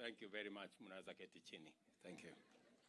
Thank you very much. Mnaweza keti chini. Thank you.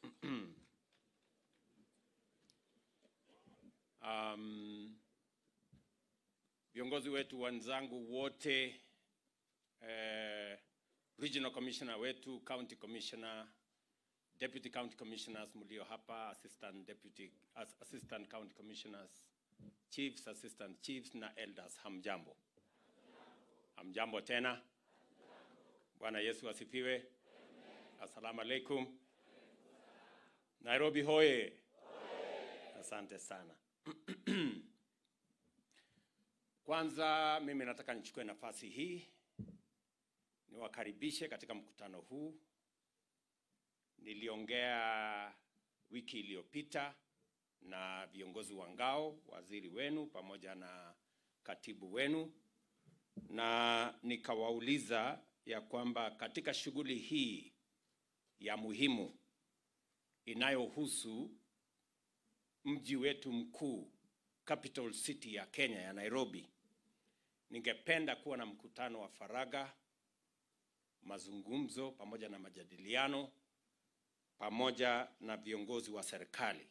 Um, viongozi wetu wenzangu wote eh, regional commissioner wetu, county commissioner, deputy county commissioners mlio hapa, assistant deputy, as- assistant county commissioners, chiefs, assistant chiefs na elders, hamjambo? Hamjambo tena? Bwana Yesu asifiwe. Assalamu alaikum. Nairobi hoye. Asante sana. Kwanza mimi nataka nichukue nafasi hii niwakaribishe katika mkutano huu. Niliongea wiki iliyopita na viongozi wa ngao, waziri wenu pamoja na katibu wenu, na nikawauliza ya kwamba katika shughuli hii ya muhimu inayohusu mji wetu mkuu capital city ya Kenya ya Nairobi, ningependa kuwa na mkutano wa faragha, mazungumzo pamoja na majadiliano pamoja na viongozi wa serikali.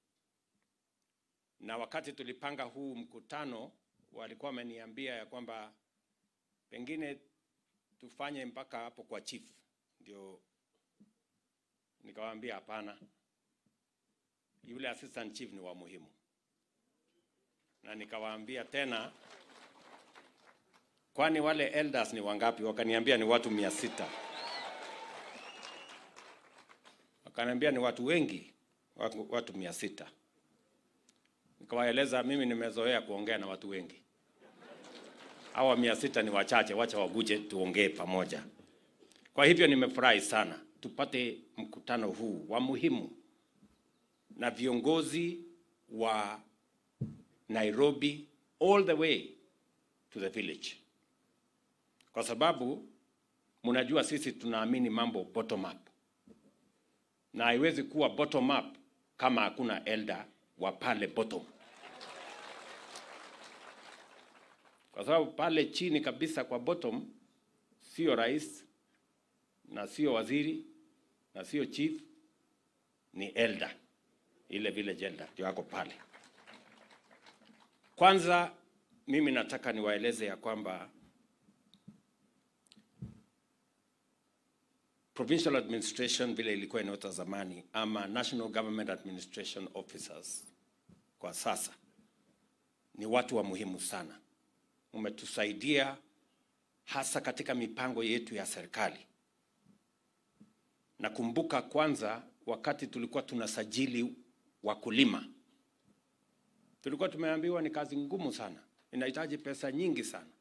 Na wakati tulipanga huu mkutano, walikuwa wameniambia ya kwamba pengine tufanye mpaka hapo kwa chief, ndio nikawaambia hapana, yule assistant chief ni wa muhimu, na nikawaambia tena, kwani wale elders ni wangapi? Wakaniambia ni watu mia sita. Wakaniambia ni watu wengi, watu- watu mia sita. Nikawaeleza mimi nimezoea kuongea na watu wengi, hawa mia sita ni wachache, wacha waguje tuongee pamoja. Kwa hivyo nimefurahi sana tupate mkutano huu wa muhimu na viongozi wa Nairobi all the way to the village, kwa sababu mnajua sisi tunaamini mambo bottom up, na haiwezi kuwa bottom up kama hakuna elder wa pale bottom, kwa sababu pale chini kabisa kwa bottom sio rais na sio waziri na sio chief, ni elder, ile village elder ndio ako pale. Kwanza mimi nataka niwaeleze ya kwamba provincial administration vile ilikuwa inaitwa zamani ama national government administration officers kwa sasa ni watu wa muhimu sana. Umetusaidia hasa katika mipango yetu ya serikali. Nakumbuka kwanza wakati tulikuwa tunasajili wakulima, tulikuwa tumeambiwa ni kazi ngumu sana, inahitaji pesa nyingi sana,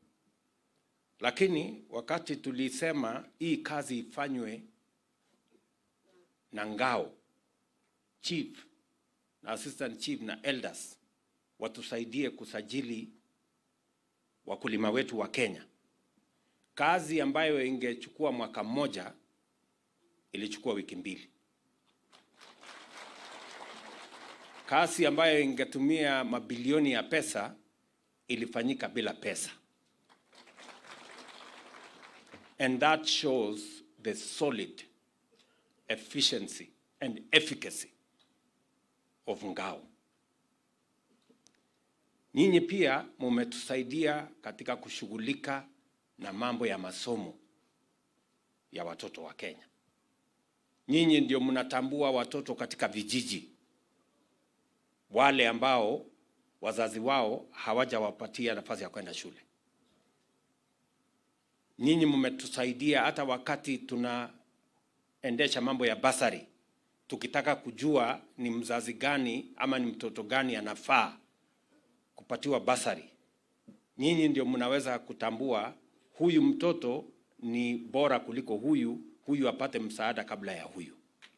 lakini wakati tulisema hii kazi ifanywe na ngao, chief na assistant chief na elders watusaidie kusajili wakulima wetu wa Kenya, kazi ambayo ingechukua mwaka mmoja ilichukua wiki mbili. Kazi ambayo ingetumia mabilioni ya pesa ilifanyika bila pesa. And that shows the solid efficiency and efficacy of Ngao. Nyinyi pia mumetusaidia katika kushughulika na mambo ya masomo ya watoto wa Kenya. Nyinyi ndio mnatambua watoto katika vijiji, wale ambao wazazi wao hawajawapatia nafasi ya kwenda shule. Nyinyi mmetusaidia hata wakati tunaendesha mambo ya basari, tukitaka kujua ni mzazi gani ama ni mtoto gani anafaa kupatiwa basari. Nyinyi ndio mnaweza kutambua huyu mtoto ni bora kuliko huyu, huyu apate msaada kabla ya huyu.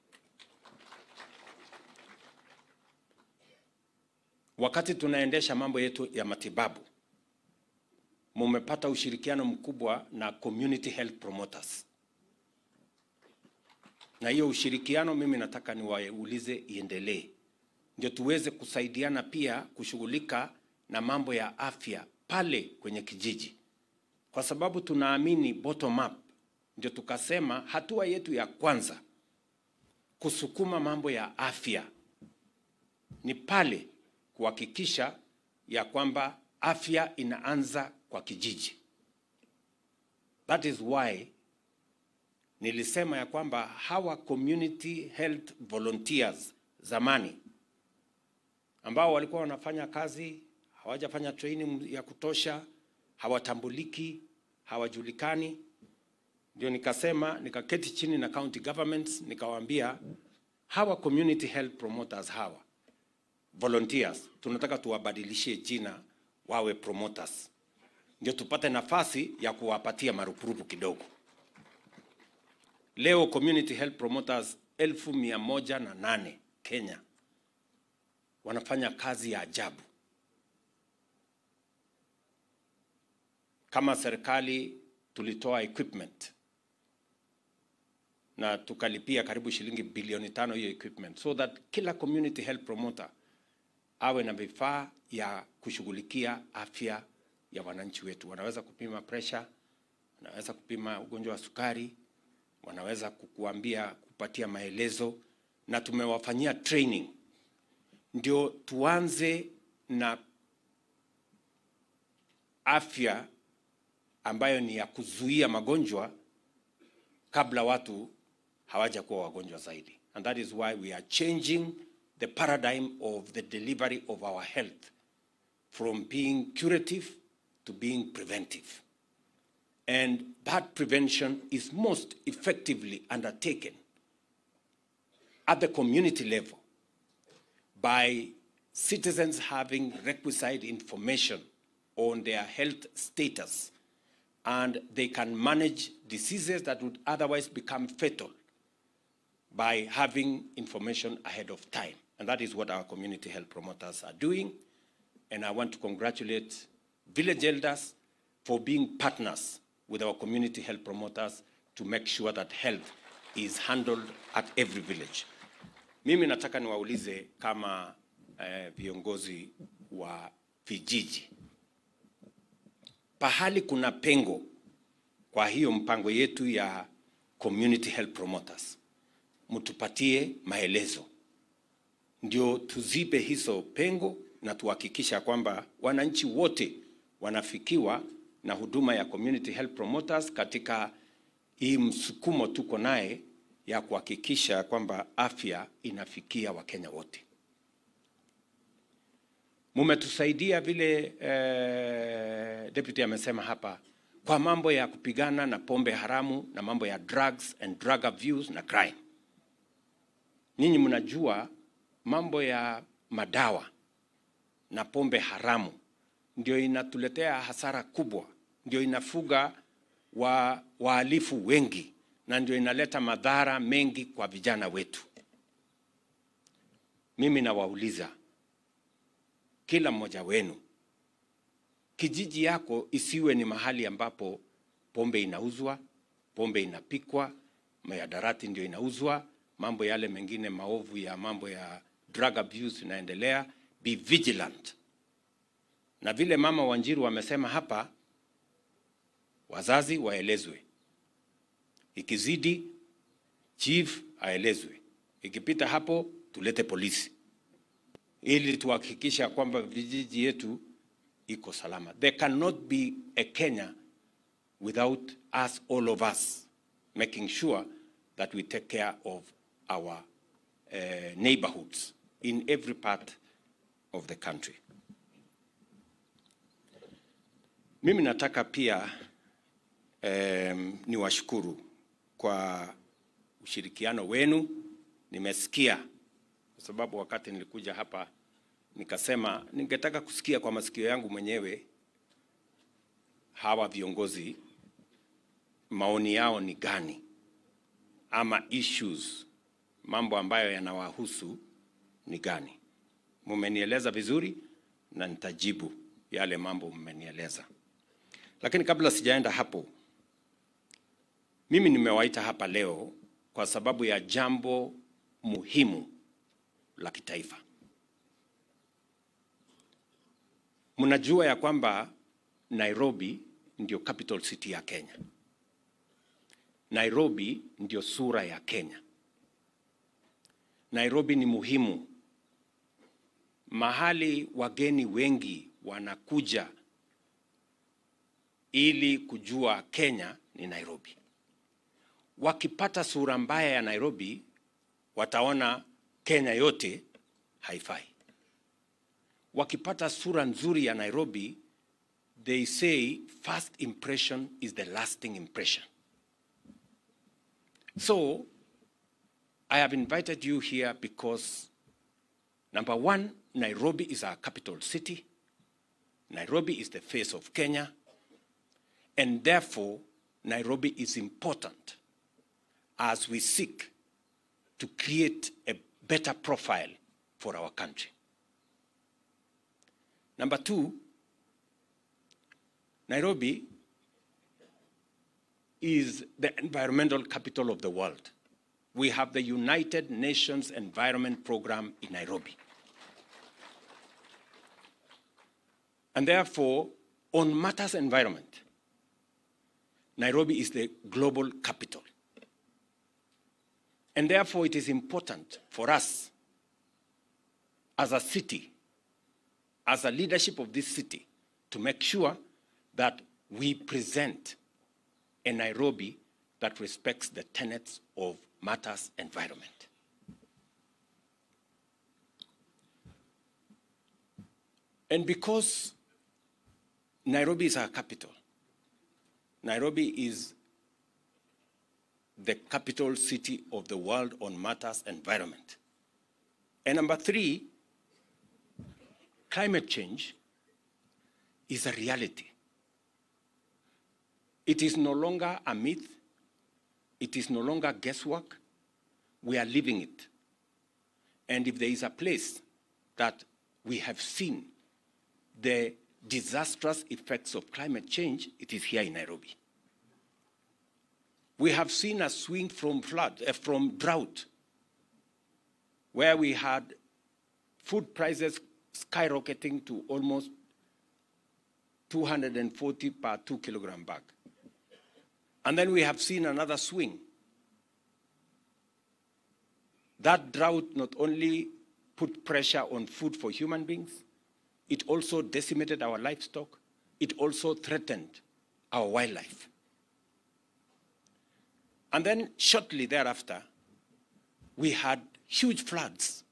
Wakati tunaendesha mambo yetu ya matibabu, mumepata ushirikiano mkubwa na community health promoters, na hiyo ushirikiano mimi nataka niwaulize iendelee, ndio tuweze kusaidiana pia kushughulika na mambo ya afya pale kwenye kijiji, kwa sababu tunaamini bottom up ndio tukasema hatua yetu ya kwanza kusukuma mambo ya afya ni pale kuhakikisha ya kwamba afya inaanza kwa kijiji. That is why nilisema ya kwamba hawa community health volunteers zamani ambao walikuwa wanafanya kazi hawajafanya training ya kutosha, hawatambuliki, hawajulikani, ndio nikasema, nikaketi chini na county governments nikawaambia hawa community health promoters hawa volunteers tunataka tuwabadilishie jina wawe promoters, ndio tupate nafasi ya kuwapatia marupurupu kidogo. Leo community health promoters elfu mia moja na nane Kenya wanafanya kazi ya ajabu. Kama serikali tulitoa equipment na tukalipia karibu shilingi bilioni tano hiyo equipment, so that kila community health promoter awe na vifaa ya kushughulikia afya ya wananchi wetu. Wanaweza kupima pressure, wanaweza kupima ugonjwa wa sukari, wanaweza kukuambia, kupatia maelezo, na tumewafanyia training ndio tuanze na afya ambayo ni ya kuzuia magonjwa kabla watu hawajakuwa wagonjwa zaidi. And that is why we are changing the paradigm of the delivery of our health from being curative to being preventive. And that prevention is most effectively undertaken at the community level by citizens having requisite information on their health status and they can manage diseases that would otherwise become fatal by having information ahead of time. And that is what our community health promoters are doing. And I want to congratulate village elders for being partners with our community health promoters to make sure that health is handled at every village. Mimi nataka niwaulize kama eh, viongozi wa vijiji, pahali kuna pengo kwa hiyo mpango yetu ya community health promoters, mtupatie maelezo ndio tuzibe hizo pengo na tuhakikisha kwamba wananchi wote wanafikiwa na huduma ya community health promoters katika hii msukumo tuko naye ya kuhakikisha kwamba afya inafikia Wakenya wote. Mumetusaidia vile eh, deputy amesema hapa kwa mambo ya kupigana na pombe haramu na mambo ya drugs and drug abuse na crime. Nyinyi mnajua mambo ya madawa na pombe haramu ndio inatuletea hasara kubwa, ndio inafuga wa wahalifu wengi na ndio inaleta madhara mengi kwa vijana wetu. Mimi nawauliza kila mmoja wenu, kijiji yako isiwe ni mahali ambapo pombe inauzwa, pombe inapikwa, mayadarati ndio inauzwa, mambo yale mengine maovu ya mambo ya drug abuse inaendelea. Be vigilant, na vile mama Wanjiru wamesema hapa, wazazi waelezwe, ikizidi chief aelezwe, ikipita hapo tulete polisi ili tuhakikisha kwamba vijiji yetu iko salama. There cannot be a Kenya without us, all of us, making sure that we take care of our uh, neighborhoods in every part of the country. Mimi nataka pia um, niwashukuru kwa ushirikiano wenu. Nimesikia kwa sababu wakati nilikuja hapa nikasema ningetaka kusikia kwa masikio yangu mwenyewe hawa viongozi maoni yao ni gani, ama issues, mambo ambayo yanawahusu ni gani. Mumenieleza vizuri na nitajibu yale mambo mmenieleza, lakini kabla sijaenda hapo, mimi nimewaita hapa leo kwa sababu ya jambo muhimu la kitaifa. Mnajua ya kwamba Nairobi ndio capital city ya Kenya, Nairobi ndio sura ya Kenya. Nairobi ni muhimu, mahali wageni wengi wanakuja ili kujua Kenya ni Nairobi. Wakipata sura mbaya ya Nairobi, wataona Kenya yote haifai. Wakipata sura nzuri ya Nairobi, they say first impression is the lasting impression. So, I have invited you here because number one, Nairobi is our capital city. Nairobi is the face of Kenya. And therefore, Nairobi is important as we seek to create a better profile for our country. Number two, Nairobi is the environmental capital of the world. We have the United Nations Environment Program in Nairobi. And therefore, on matters environment, Nairobi is the global capital. And therefore, it is important for us as a city, as a leadership of this city, to make sure that we present a Nairobi that respects the tenets of matters environment. And because Nairobi is our capital, Nairobi is the capital city of the world on matters environment. And number three, climate change is a reality. It is no longer a myth. It is no longer guesswork. We are living it. And if there is a place that we have seen the disastrous effects of climate change, it is here in Nairobi. We have seen a swing from flood, uh, from drought, where we had food prices skyrocketing to almost 240 per two kilogram bag. And then we have seen another swing. That drought not only put pressure on food for human beings, it also decimated our livestock, it also threatened our wildlife. And then shortly thereafter, we had huge floods.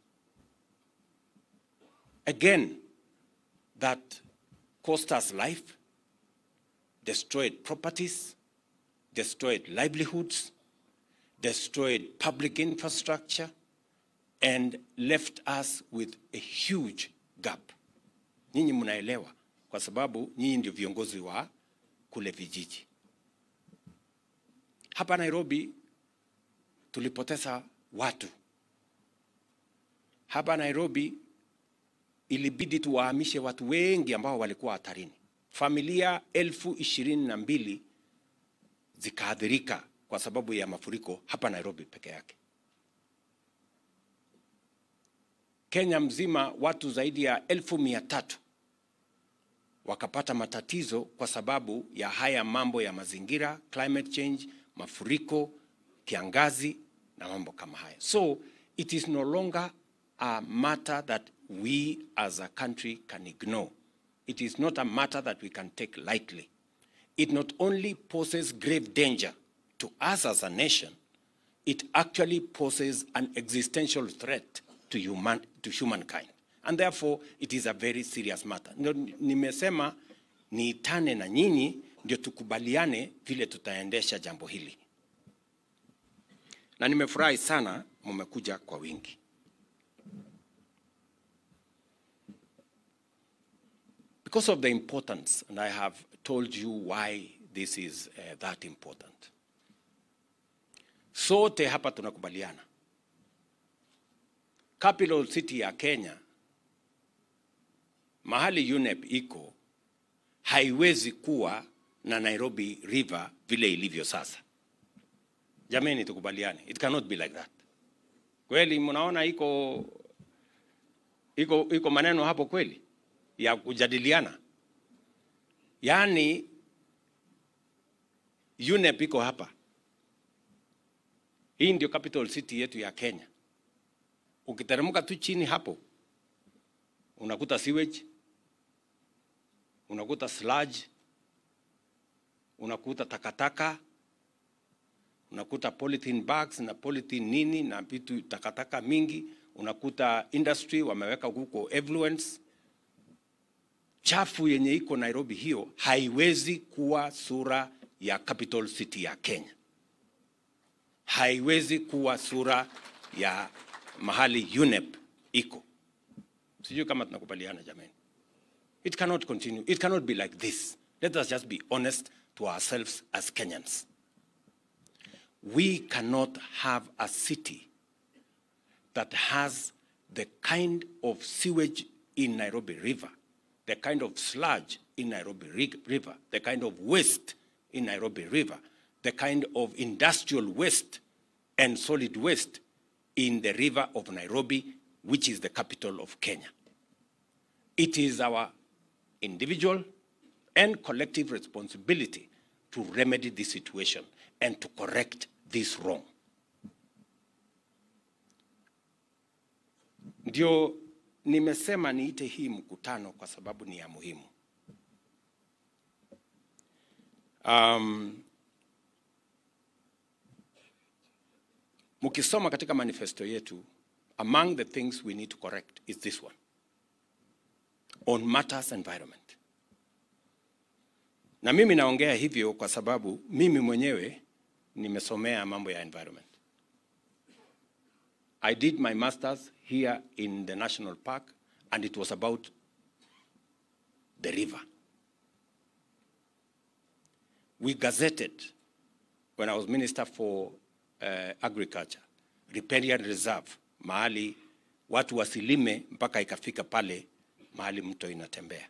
Again, that cost us life, destroyed properties, destroyed livelihoods, destroyed public infrastructure, and left us with a huge gap. Nyinyi mnaelewa kwa sababu nyinyi ndio viongozi wa kule vijiji. Hapa Nairobi tulipoteza watu. Hapa Nairobi ilibidi tuwahamishe watu wengi ambao walikuwa hatarini. Familia elfu ishirini na mbili zikaathirika kwa sababu ya mafuriko hapa Nairobi peke yake. Kenya mzima watu zaidi ya elfu mia tatu wakapata matatizo kwa sababu ya haya mambo ya mazingira, climate change, mafuriko, kiangazi na mambo kama haya. So it is no longer a matter that we as a country can ignore. It is not a matter that we can take lightly. It not only poses grave danger to us as a nation, it actually poses an existential threat to, human, to humankind. And therefore, it is a very serious matter. Ndio nimesema niitane na nyinyi ndio tukubaliane vile tutaendesha jambo hili, na nimefurahi sana mmekuja kwa wingi. Because of the importance, and I have told you why this is uh, that important. Sote hapa tunakubaliana capital city ya Kenya mahali UNEP iko haiwezi kuwa na Nairobi River vile ilivyo sasa. Jameni, tukubaliane, it cannot be like that. Kweli mnaona iko iko iko maneno hapo kweli ya kujadiliana, yaani UNEP iko hapa Hii ndio capital city yetu ya Kenya. Ukiteremka tu chini hapo unakuta sewage, unakuta sludge, unakuta takataka, unakuta polythene bags na polythene nini na vitu takataka mingi, unakuta industry wameweka huko effluents chafu yenye iko Nairobi. Hiyo haiwezi kuwa sura ya capital city ya Kenya, haiwezi kuwa sura ya mahali UNEP iko. Sijui kama tunakubaliana jamani. It cannot continue. It cannot be like this. Let us just be honest to ourselves as Kenyans. We cannot have a city that has the kind of sewage in Nairobi River, the kind of sludge in Nairobi ri- River, the kind of waste in Nairobi River, the kind of industrial waste and solid waste in the river of Nairobi, which is the capital of Kenya. It is our individual and collective responsibility to remedy this situation and to correct this wrong. Ndio nimesema niite hii mkutano kwa sababu ni ya muhimu. Um, mkisoma katika manifesto yetu, among the things we need to correct is this one on matters environment. Na mimi naongea hivyo kwa sababu mimi mwenyewe nimesomea mambo ya environment. I did my masters here in the national park and it was about the river. We gazetted when I was minister for uh, agriculture, riparian reserve, mahali watu wasilime mpaka ikafika pale mahali mto inatembea.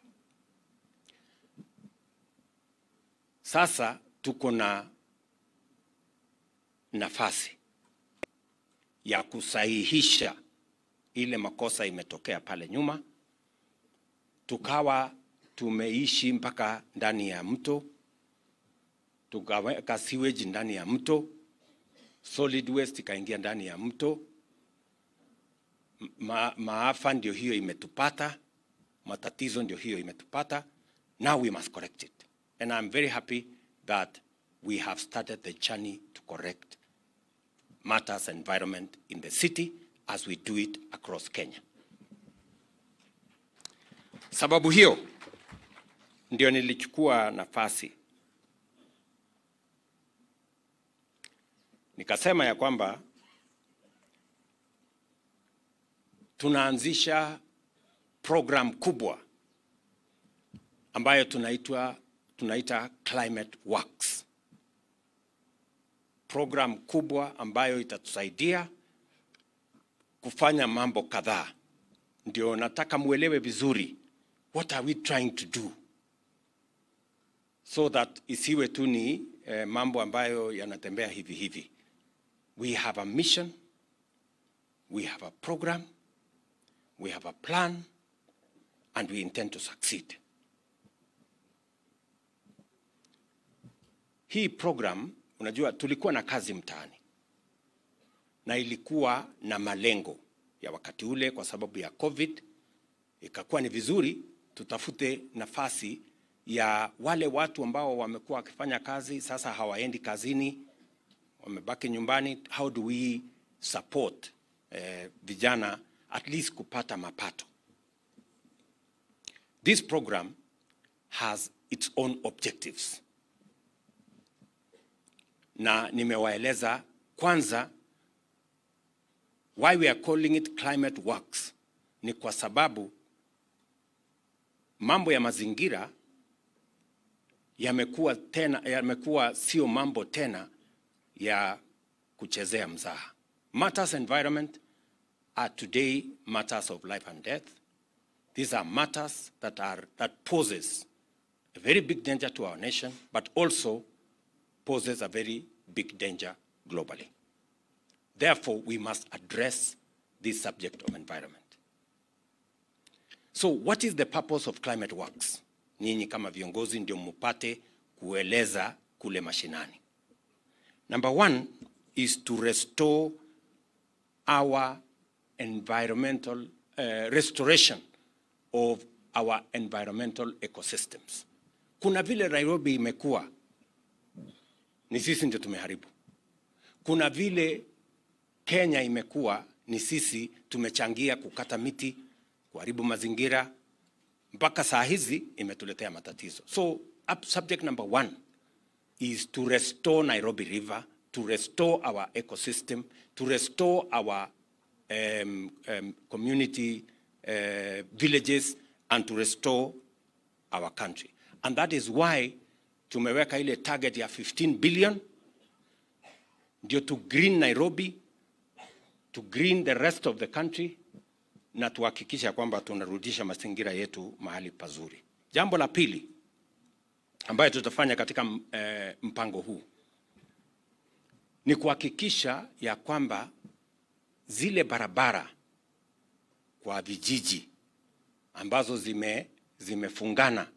Sasa tuko na nafasi ya kusahihisha ile makosa imetokea pale nyuma, tukawa tumeishi mpaka ndani ya mto, tukaweka sewage ndani ya mto, solid waste ikaingia ndani ya mto. Ma, maafa ndio hiyo imetupata, matatizo ndio hiyo imetupata. Now we must correct it and I'm very happy that we have started the journey to correct matters environment in the city as we do it across Kenya. Sababu hiyo ndio nilichukua nafasi nikasema ya kwamba tunaanzisha program kubwa ambayo tunaitwa tunaita Climate Works. Program kubwa ambayo itatusaidia kufanya mambo kadhaa. Ndio nataka muelewe vizuri what are we trying to do so that isiwe tu ni eh, mambo ambayo yanatembea hivi hivi. We have a mission, we have a program, we have a plan and we intend to succeed. Hii program unajua, tulikuwa na kazi mtaani na ilikuwa na malengo ya wakati ule, kwa sababu ya COVID ikakuwa ni vizuri tutafute nafasi ya wale watu ambao wamekuwa wakifanya kazi sasa hawaendi kazini, wamebaki nyumbani. How do we support eh, vijana at least kupata mapato? This program has its own objectives na nimewaeleza kwanza why we are calling it climate works ni kwa sababu mambo ya mazingira yamekuwa tena yamekuwa sio mambo tena ya kuchezea mzaha. Matters environment are today matters of life and death. These are matters that are that poses a very big danger to our nation, but also poses a very big danger globally. Therefore, we must address this subject of environment. So what is the purpose of climate works? Nyinyi kama viongozi ndio mupate kueleza kule mashinani. Number one is to restore our environmental uh, restoration of our environmental ecosystems. Kuna vile Nairobi imekuwa ni sisi ndio tumeharibu. Kuna vile Kenya imekuwa ni sisi tumechangia kukata miti, kuharibu mazingira, mpaka saa hizi imetuletea matatizo. So up, subject number one is to restore Nairobi River, to restore our ecosystem, to restore our um, um, community uh, villages, and to restore our country. And that is why tumeweka ile target ya 15 billion ndio to green Nairobi, to green the rest of the country na tuhakikisha kwamba tunarudisha mazingira yetu mahali pazuri. Jambo la pili ambayo tutafanya katika eh, mpango huu ni kuhakikisha ya kwamba zile barabara kwa vijiji ambazo zime zimefungana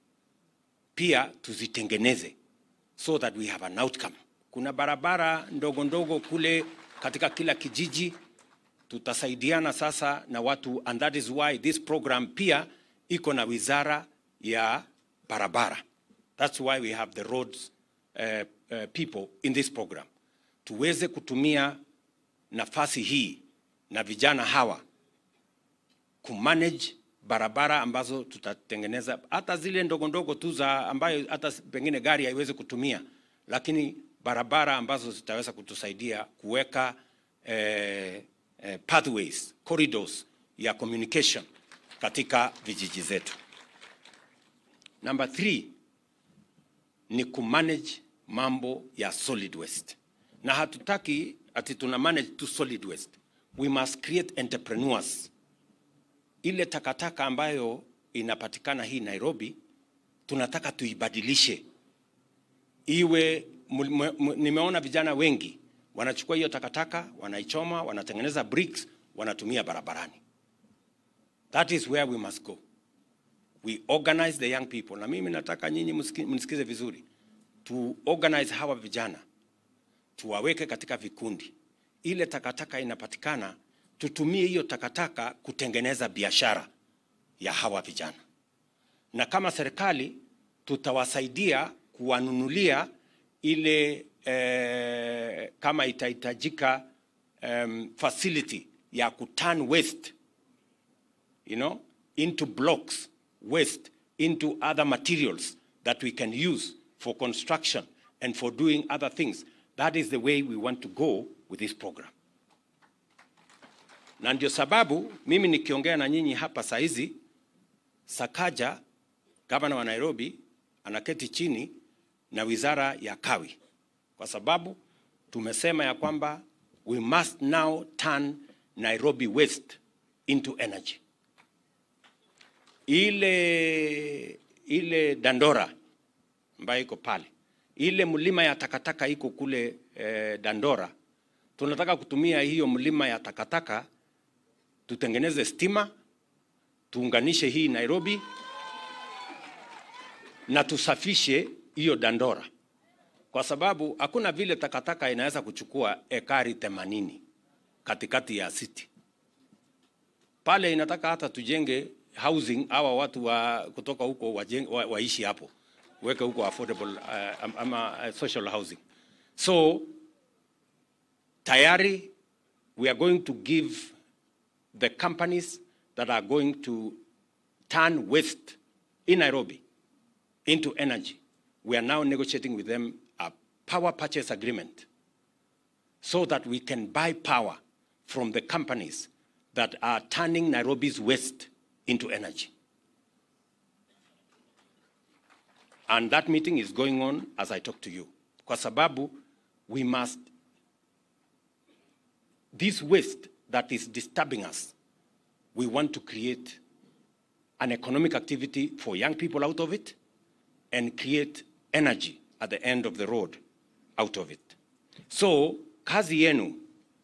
pia tuzitengeneze so that we have an outcome. Kuna barabara ndogo ndogo kule katika kila kijiji, tutasaidiana sasa na watu, and that is why this program pia iko na wizara ya barabara. That's why we have the roads uh, uh, people in this program, tuweze kutumia nafasi hii na vijana hawa kumanage barabara ambazo tutatengeneza hata zile ndogo ndogo tu za ambayo hata pengine gari haiwezi kutumia, lakini barabara ambazo zitaweza kutusaidia kuweka eh, eh, pathways, corridors ya communication katika vijiji zetu. Number three ni kumanage mambo ya solid waste, na hatutaki ati tuna manage tu solid waste. We must create entrepreneurs ile takataka ambayo inapatikana hii Nairobi, tunataka tuibadilishe iwe. Nimeona vijana wengi wanachukua hiyo takataka, wanaichoma, wanatengeneza bricks, wanatumia barabarani. That is where we must go. We organize the young people, na mimi nataka nyinyi mnisikize vizuri, tu organize hawa vijana, tuwaweke katika vikundi. Ile takataka inapatikana tutumie hiyo takataka kutengeneza biashara ya hawa vijana, na kama serikali tutawasaidia kuwanunulia ile eh, kama itahitajika um, facility ya kuturn waste you know, into blocks waste into other materials that we can use for construction and for doing other things. That is the way we want to go with this program na ndio sababu mimi nikiongea na nyinyi hapa saa hizi, Sakaja gavana wa Nairobi anaketi chini na wizara ya kawi, kwa sababu tumesema ya kwamba we must now turn Nairobi waste into energy. Ile ile Dandora ambayo iko pale, ile mlima ya takataka iko kule eh, Dandora, tunataka kutumia hiyo mlima ya takataka tutengeneze stima, tuunganishe hii Nairobi na tusafishe hiyo Dandora, kwa sababu hakuna vile takataka inaweza kuchukua ekari themanini katikati ya city pale. Inataka hata tujenge housing, hawa watu wa kutoka huko wajeng, wa, waishi hapo, weke huko affordable uh, ama uh, social housing. So tayari we are going to give the companies that are going to turn waste in Nairobi into energy. We are now negotiating with them a power purchase agreement so that we can buy power from the companies that are turning Nairobi's waste into energy. And that meeting is going on as I talk to you. Kwa sababu we must, this waste that is disturbing us, we want to create an economic activity for young people out of it and create energy at the end of the road out of it. So kazi yenu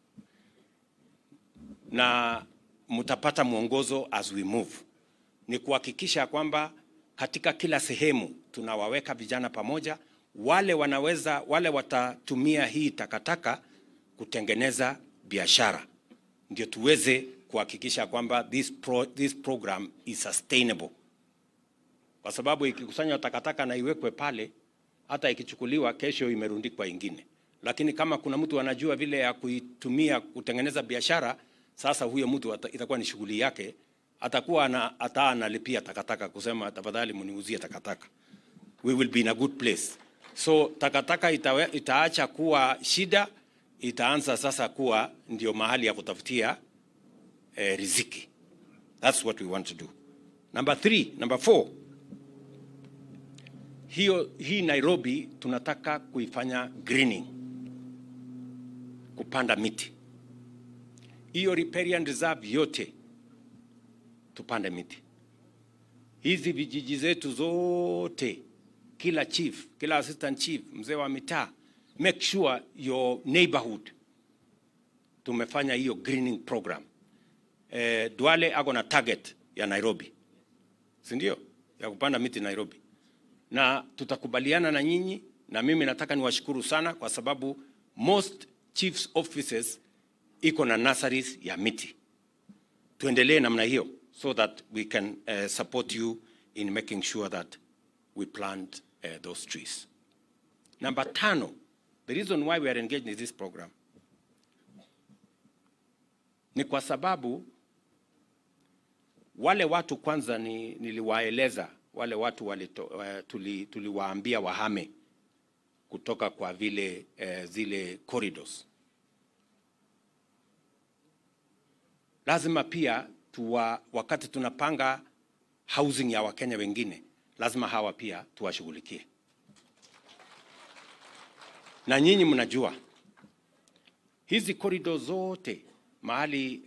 na mtapata mwongozo as we move ni kuhakikisha kwamba katika kila sehemu tunawaweka vijana pamoja, wale wanaweza, wale watatumia hii takataka kutengeneza biashara, ndio tuweze kuhakikisha kwamba this, pro, this program is sustainable, kwa sababu ikikusanywa takataka na iwekwe pale, hata ikichukuliwa kesho imerundikwa ingine. Lakini kama kuna mtu anajua vile ya kuitumia kutengeneza biashara, sasa huyo mtu ata- itakuwa ni shughuli yake, atakuwa ana, hata analipia takataka kusema tafadhali mniuzie takataka we will be in a good place. So takataka itawe, itaacha kuwa shida, itaanza sasa kuwa ndio mahali ya kutafutia eh, riziki. That's what we want to do. Number three, number four, hiyo hii Nairobi tunataka kuifanya greening, kupanda miti. Hiyo riparian reserve yote tupande miti. Hizi vijiji zetu zote kila chief, kila assistant chief, mzee wa mitaa, make sure your neighborhood tumefanya hiyo greening program. Eh, Duale ako na target ya Nairobi, si ndio? Ya kupanda miti Nairobi, na tutakubaliana na nyinyi, na mimi nataka niwashukuru sana kwa sababu most chiefs offices iko na nurseries ya miti. Tuendelee namna hiyo so that we can uh, support you in making sure that we plant uh, those trees. Number tano, the reason why we are engaged in this program ni kwa sababu wale watu kwanza ni, niliwaeleza wale watu walito, uh, tuli, tuliwaambia wahame kutoka kwa vile uh, zile corridors. Lazima pia tuwa, wakati tunapanga housing ya Wakenya wengine lazima hawa pia tuwashughulikie. Na nyinyi mnajua hizi korido zote mahali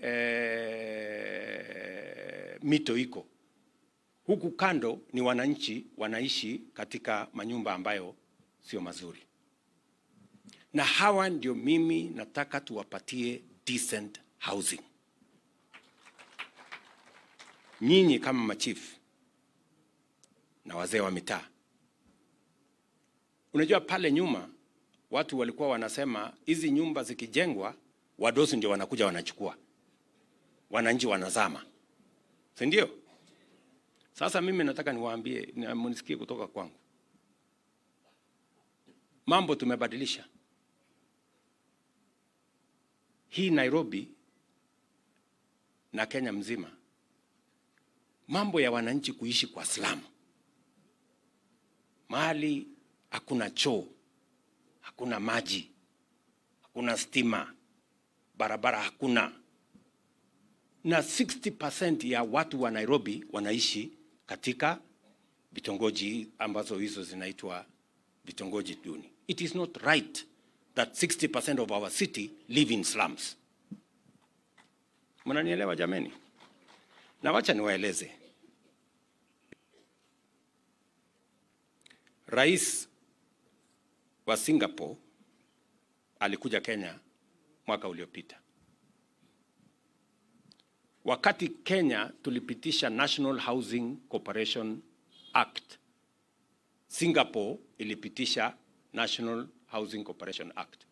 eh, mito iko huku kando, ni wananchi wanaishi katika manyumba ambayo sio mazuri, na hawa ndio mimi nataka tuwapatie decent housing. Nyinyi kama machifu na wazee wa mitaa. Unajua pale nyuma watu walikuwa wanasema hizi nyumba zikijengwa wadosi ndio wanakuja wanachukua, wananchi wanazama, si ndio? Sasa mimi nataka niwaambie, na mnisikie kutoka kwangu, mambo tumebadilisha. Hii Nairobi na Kenya mzima, mambo ya wananchi kuishi kwa slamu mahali hakuna choo, hakuna maji, hakuna stima, barabara hakuna, na 60% ya watu wa Nairobi wanaishi katika vitongoji ambazo hizo zinaitwa vitongoji duni. It is not right that 60% of our city live in slums. Mnanielewa jameni? Na wacha niwaeleze. Rais wa Singapore alikuja Kenya mwaka uliopita. Wakati Kenya tulipitisha National Housing Corporation Act, Singapore ilipitisha National Housing Corporation Act.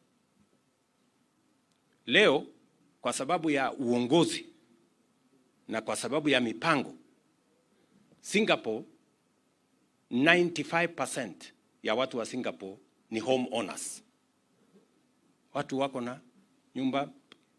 Leo kwa sababu ya uongozi na kwa sababu ya mipango, Singapore 95% ya watu wa Singapore ni home owners. Watu wako na nyumba.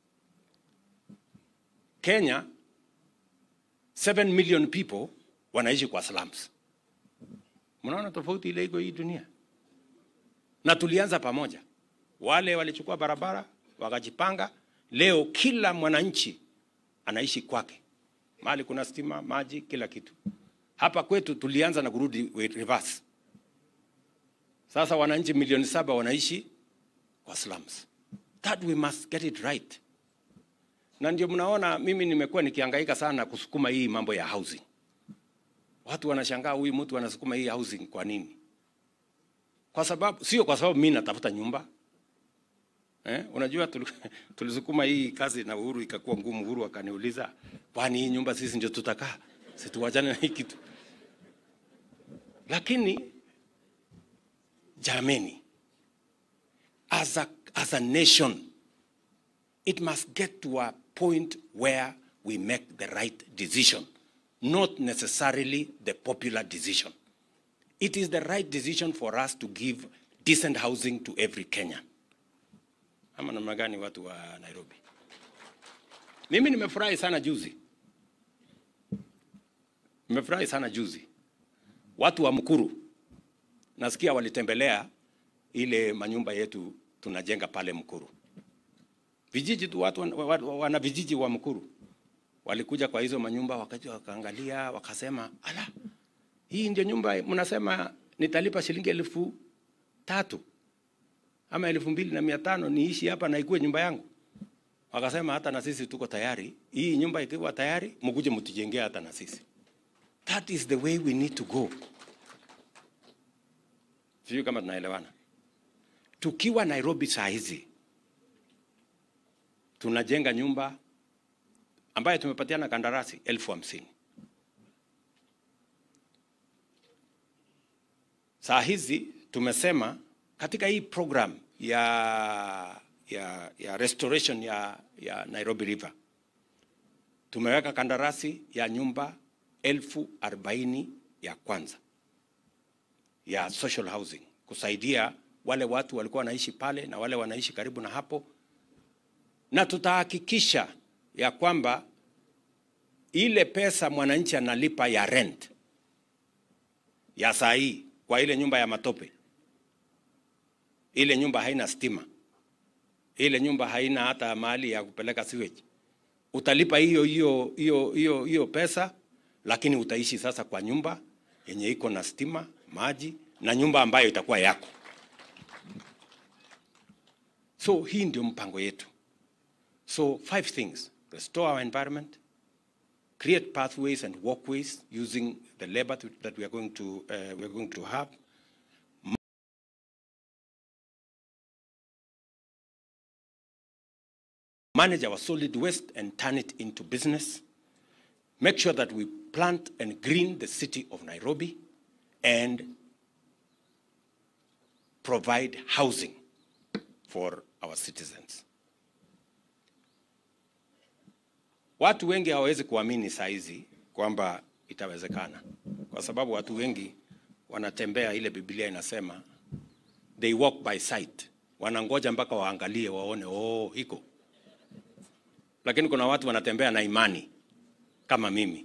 Kenya 7 million people wanaishi kwa slums. Mnaona tofauti ile iko hii dunia, na tulianza pamoja. Wale walichukua barabara wakajipanga, leo kila mwananchi anaishi kwake, mahali kuna stima, maji, kila kitu. Hapa kwetu tulianza na kurudi reverse. Sasa wananchi milioni saba wanaishi kwa slums. That we must get it right. Na ndio mnaona mimi nimekuwa nikihangaika sana kusukuma hii mambo ya housing. Watu wanashangaa huyu mtu anasukuma hii housing kwa nini? Kwa sababu sio kwa sababu mimi natafuta nyumba. Eh, unajua tulisukuma hii kazi na Uhuru ikakuwa ngumu. Uhuru akaniuliza, kwani hii nyumba sisi ndio tutakaa? Situwachane na hii kitu. Lakini jameni, as a, as a nation it must get to a point where we make the right decision, not necessarily the popular decision. It is the right decision for us to give decent housing to every Kenyan. Ama namna gani watu wa Nairobi? Mimi nimefurahi sana juzi, nimefurahi sana juzi. Watu wa Mkuru nasikia walitembelea ile manyumba yetu tunajenga pale Mkuru. Vijiji tu watu wana, wana, wana vijiji wa Mkuru walikuja kwa hizo manyumba wakaja wakaangalia wakasema, ala, hii ndio nyumba mnasema nitalipa shilingi elfu tatu ama elfu mbili na mia tano niishi hapa na ikuwe nyumba yangu. Wakasema hata na sisi tuko tayari, hii nyumba ikiwa tayari mkuje mtujengee hata na sisi. That is the way we need to go. Sijui kama tunaelewana. Tukiwa Nairobi saa hizi tunajenga nyumba ambayo tumepatiana kandarasi elfu hamsini. Saa hizi tumesema katika hii program ya, ya, ya restoration ya, ya Nairobi River tumeweka kandarasi ya nyumba elfu arobaini ya kwanza ya social housing kusaidia wale watu walikuwa wanaishi pale na wale wanaishi karibu na hapo, na tutahakikisha ya kwamba ile pesa mwananchi analipa ya rent ya saa hii kwa ile nyumba ya matope, ile nyumba haina stima, ile nyumba haina hata mahali ya kupeleka sewage, utalipa hiyo hiyo hiyo hiyo hiyo pesa, lakini utaishi sasa kwa nyumba yenye iko na stima, maji na nyumba ambayo itakuwa yako. So hii ndio mpango yetu. So five things: restore our environment, create pathways and walkways using the labor th- that we are going to uh, we are going to have. Manage our solid waste and turn it into business. Make sure that we plant and green the city of Nairobi and provide housing for our citizens. Watu wengi hawawezi kuamini saa hizi kwamba itawezekana, kwa sababu watu wengi wanatembea, ile Biblia inasema they walk by sight, wanangoja mpaka waangalie waone, oh, iko. Lakini kuna watu wanatembea na imani kama mimi.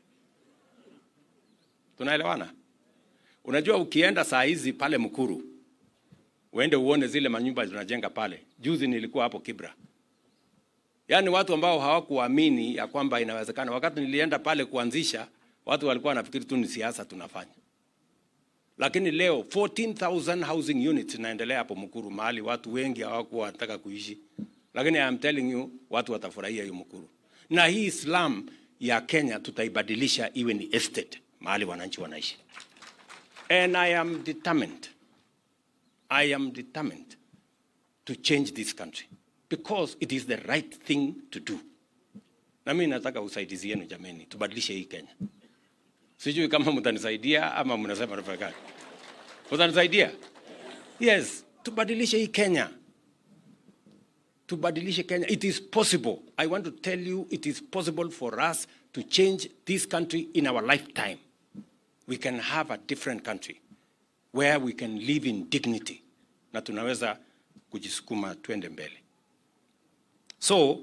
Tunaelewana? Unajua, ukienda saa hizi pale Mkuru uende uone zile manyumba tunajenga pale. Juzi nilikuwa hapo Kibra, yaani watu ambao hawakuamini ya kwamba inawezekana. Wakati nilienda pale kuanzisha, watu walikuwa wanafikiri tu ni siasa tunafanya, lakini leo 14,000 housing units inaendelea hapo Mkuru, mahali watu wengi hawakuwa wanataka kuishi, lakini I am telling you watu watafurahia hiyo Mkuru. Na hii slum ya Kenya tutaibadilisha iwe ni estate, mahali wananchi wanaishi, and I am determined I am determined to change this country because it is the right thing to do. Na mimi nataka usaidizi yenu jameni, tubadilishe hii Kenya. Sijui kama mtanisaidia ama mnasema nafanya kazi. Mtanisaidia? Yes, tubadilishe hii Kenya. Tubadilishe Kenya. It is possible. I want to tell you it is possible for us to change this country in our lifetime. We can have a different country where we can live in dignity na tunaweza kujisukuma twende mbele. So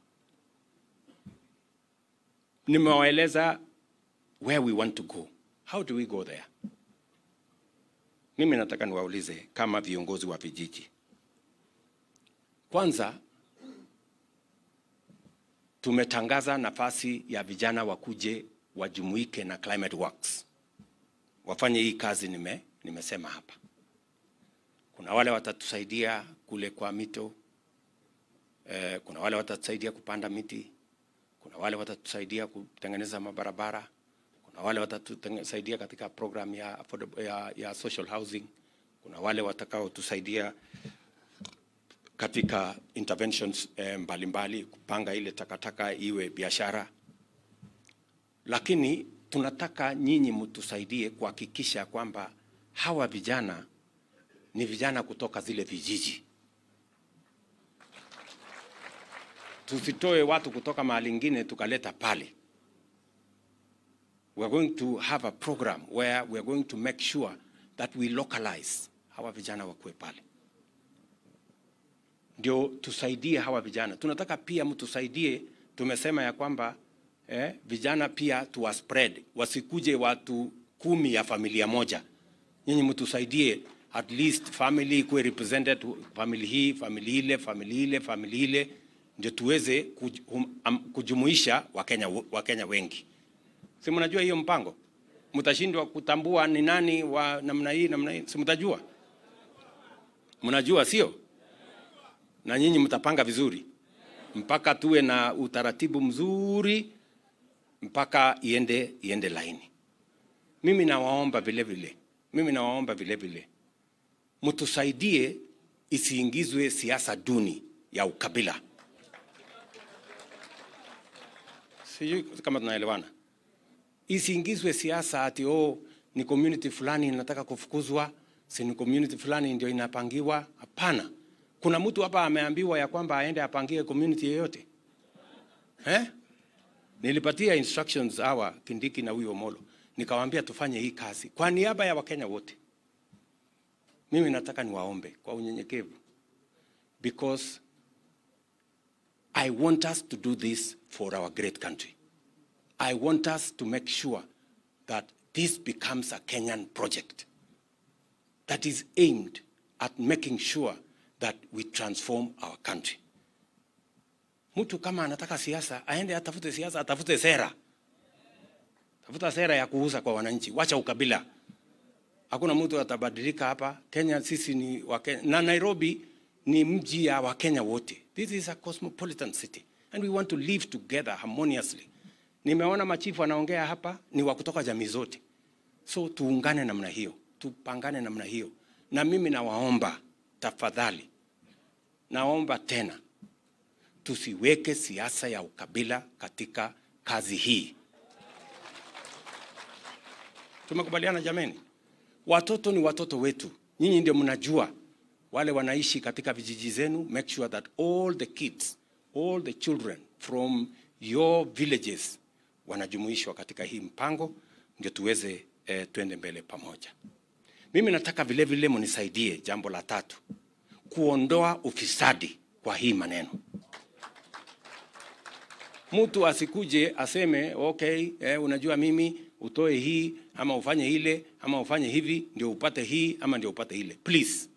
nimewaeleza where we want to go. How do we go there? Mimi nataka niwaulize kama viongozi wa vijiji. Kwanza tumetangaza nafasi ya vijana wakuje wajumuike na Climate Works. Wafanye hii kazi nime nimesema hapa. Kuna wale watatusaidia kule kwa mito eh, kuna wale watatusaidia kupanda miti, kuna wale watatusaidia kutengeneza mabarabara, kuna wale watatusaidia katika program ya, affordable- ya, ya social housing, kuna wale watakaotusaidia katika interventions eh, mbalimbali kupanga ile takataka iwe biashara, lakini tunataka nyinyi mtusaidie kuhakikisha kwamba hawa vijana ni vijana kutoka zile vijiji. tusitoe watu kutoka mahali ingine tukaleta pale. We are going to have a program where we are going to make sure that we localize hawa vijana wakuwe pale, ndio tusaidie hawa vijana. Tunataka pia mtusaidie, tumesema ya kwamba eh, vijana pia tuwa spread, wasikuje watu kumi ya familia moja. Nyinyi mtusaidie at least family kuwe represented, family hii, family ile, family ile, family ile, ndio tuweze kuj, um, um, kujumuisha Wakenya, Wakenya wengi. Si mnajua hiyo mpango? Mtashindwa kutambua ni nani wa namna hii namna hii, si mtajua? Mnajua sio? Na nyinyi mtapanga vizuri mpaka tuwe na utaratibu mzuri mpaka iende iende laini. Mimi nawaomba vile vile, mimi nawaomba vile vile mtusaidie isiingizwe siasa duni ya ukabila. Sijui kama tunaelewana. Isiingizwe siasa ati oh, ni community fulani inataka kufukuzwa, si ni community fulani ndio inapangiwa. Hapana, kuna mtu hapa ameambiwa ya kwamba aende apangie community yoyote eh? Nilipatia instructions hawa Kindiki na huyo Molo, nikawaambia tufanye hii kazi kwa niaba ya Wakenya wote. Mimi nataka niwaombe kwa unyenyekevu, because I want us to do this for our great country. I want us to make sure that this becomes a Kenyan project that is aimed at making sure that we transform our country. Mtu kama anataka siasa aende atafute siasa, atafute sera, tafuta sera ya kuuza kwa wananchi, wacha ukabila. Hakuna mtu atabadilika hapa Kenya. Sisi ni Wakenya na Nairobi ni mji ya Wakenya wote. This is a cosmopolitan city and we want to live together harmoniously. Nimeona machifu wanaongea hapa ni wa kutoka jamii zote, so tuungane namna hiyo, tupangane namna hiyo. Na mimi nawaomba tafadhali, naomba tena tusiweke siasa ya ukabila katika kazi hii. Tumekubaliana jameni? Watoto ni watoto wetu, nyinyi ndio mnajua wale wanaishi katika vijiji zenu. Make sure that all the kids, all the children from your villages wanajumuishwa katika hii mpango, ndio tuweze eh, tuende mbele pamoja. Mimi nataka vile vile mnisaidie jambo la tatu, kuondoa ufisadi kwa hii maneno. Mtu asikuje aseme okay, eh, unajua mimi utoe hii ama ufanye ile ama ufanye hivi ndio upate hii ama ndio upate ile. Please,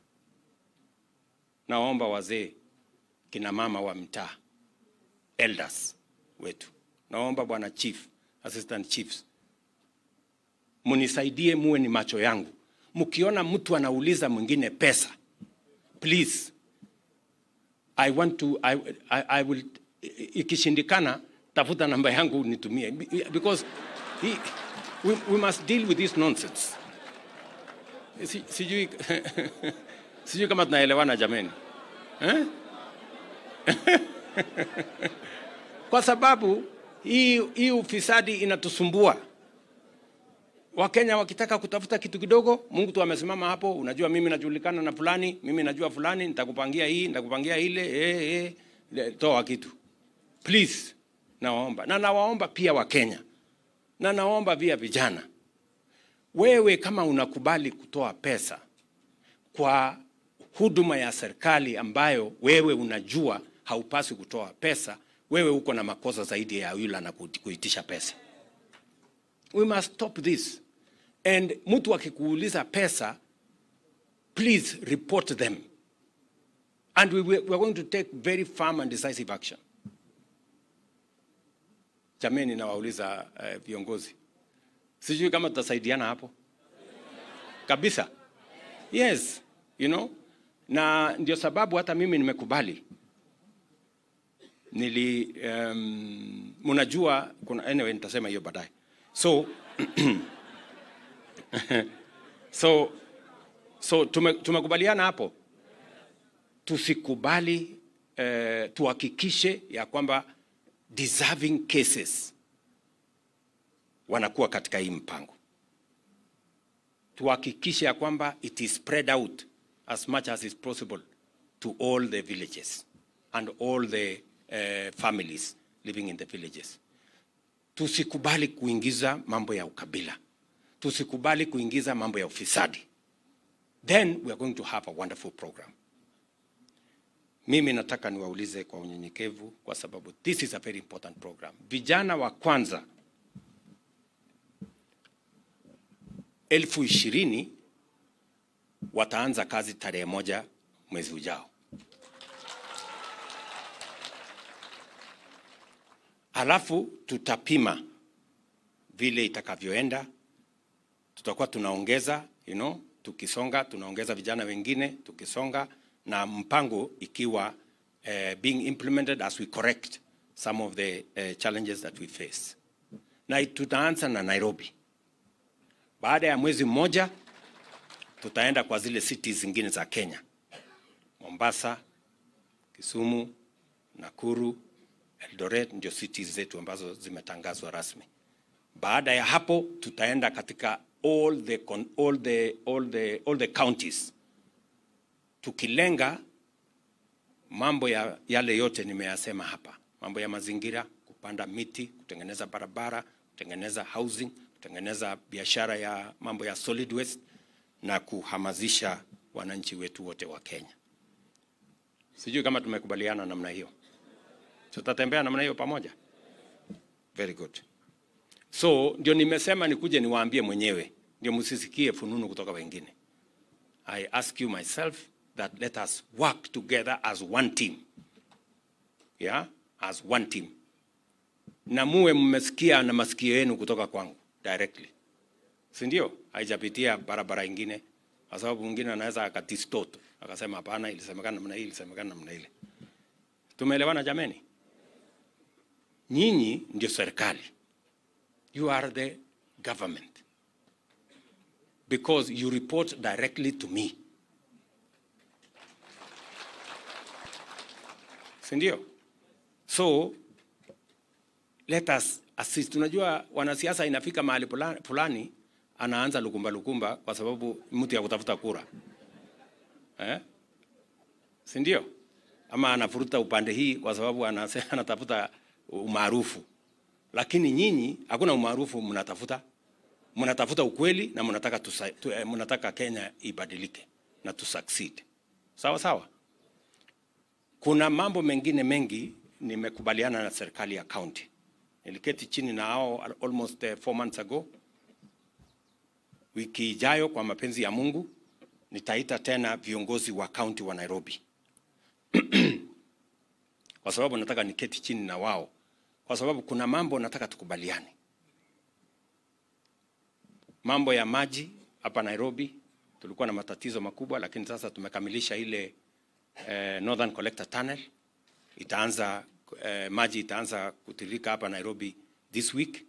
naomba wazee, kina mama wa mtaa, elders wetu, naomba bwana chief, assistant chiefs, munisaidie, muwe ni macho yangu. Mkiona mtu anauliza mwingine pesa, please I want to I, I, I will ikishindikana, tafuta namba yangu nitumie because he, we, we must deal with this nonsense. Si, sijui sijui kama tunaelewana jameni eh? Kwa sababu hii hii ufisadi inatusumbua. Wakenya wakitaka kutafuta kitu kidogo, Mungu tu amesimama hapo, unajua mimi najulikana na fulani, mimi najua fulani, nitakupangia hii, nitakupangia ile, eh, eh, toa kitu. Please, nawaomba na nawaomba pia Wakenya na naomba pia vijana, wewe kama unakubali kutoa pesa kwa huduma ya serikali ambayo wewe unajua haupaswi kutoa pesa, wewe uko na makosa zaidi ya yule na kuitisha pesa. We must stop this. And mtu akikuuliza pesa, please report them. And we, we are going to take very firm and decisive action. Jameni, nawauliza uh, viongozi, sijui kama tutasaidiana hapo kabisa. Yes, you know, na ndio sababu hata mimi nimekubali nili um, mnajua kuna anyway, nitasema hiyo baadaye. So so so tume, tumekubaliana hapo, tusikubali uh, tuhakikishe ya kwamba deserving cases wanakuwa katika hii mpango. Tuhakikishe ya kwamba it is spread out as much as is possible to all the villages and all the uh, families living in the villages. Tusikubali kuingiza mambo ya ukabila, tusikubali kuingiza mambo ya ufisadi, then we are going to have a wonderful program. Mimi nataka niwaulize kwa unyenyekevu, kwa sababu this is a very important program. Vijana wa kwanza elfu ishirini wataanza kazi tarehe moja mwezi ujao. Alafu tutapima vile itakavyoenda, tutakuwa tunaongeza you know, tukisonga tunaongeza vijana wengine tukisonga, na mpango ikiwa uh, being implemented as we correct some of the uh, challenges that we face, na tutaanza na Nairobi. Baada ya mwezi mmoja tutaenda kwa zile cities zingine za Kenya, Mombasa, Kisumu, Nakuru, Eldoret ndio cities zetu ambazo zimetangazwa rasmi. Baada ya hapo tutaenda katika all the, con- all the, all the, all the counties tukilenga mambo ya yale yote nimeyasema hapa, mambo ya mazingira, kupanda miti, kutengeneza barabara, kutengeneza housing, kutengeneza biashara ya mambo ya solid waste na kuhamasisha wananchi wetu wote wa Kenya. Sijui kama tumekubaliana namna hiyo. Tutatembea namna hiyo pamoja? Very good. So ndio nimesema nikuje niwaambie mwenyewe, ndio msisikie fununu kutoka wengine. I ask you myself that let us work together as one team. Yeah? As one team. Na muwe mmesikia na masikio yenu kutoka kwangu directly. Si ndio? Haijapitia barabara ingine kwa sababu mwingine anaweza akadistort akasema hapana, ilisemekana namna hii, ilisemekana namna ile. Tumeelewana jameni? Nyinyi ndio serikali. You are the government. Because you report directly to me. Si ndio? So let us assist. Unajua wanasiasa inafika mahali pula- fulani anaanza lukumba lukumba kwa sababu mtu ya kutafuta kura. Eh? Si ndio? Ama anafuruta upande hii kwa sababu anase- anatafuta umaarufu. Lakini nyinyi hakuna umaarufu mnatafuta. Mnatafuta ukweli na mnataka tusa, tu, eh, mnataka Kenya ibadilike na tu succeed. Sawa sawa? Kuna mambo mengine mengi nimekubaliana na serikali ya county. Niliketi chini na hao al- almost uh, four months ago. Wiki ijayo kwa mapenzi ya Mungu nitaita tena viongozi wa county wa Nairobi kwa sababu nataka niketi chini na wao, kwa sababu kuna mambo nataka tukubaliane. Mambo ya maji hapa Nairobi tulikuwa na matatizo makubwa, lakini sasa tumekamilisha ile eh, Northern Collector Tunnel. Itaanza eh, maji itaanza kutiririka hapa Nairobi this week.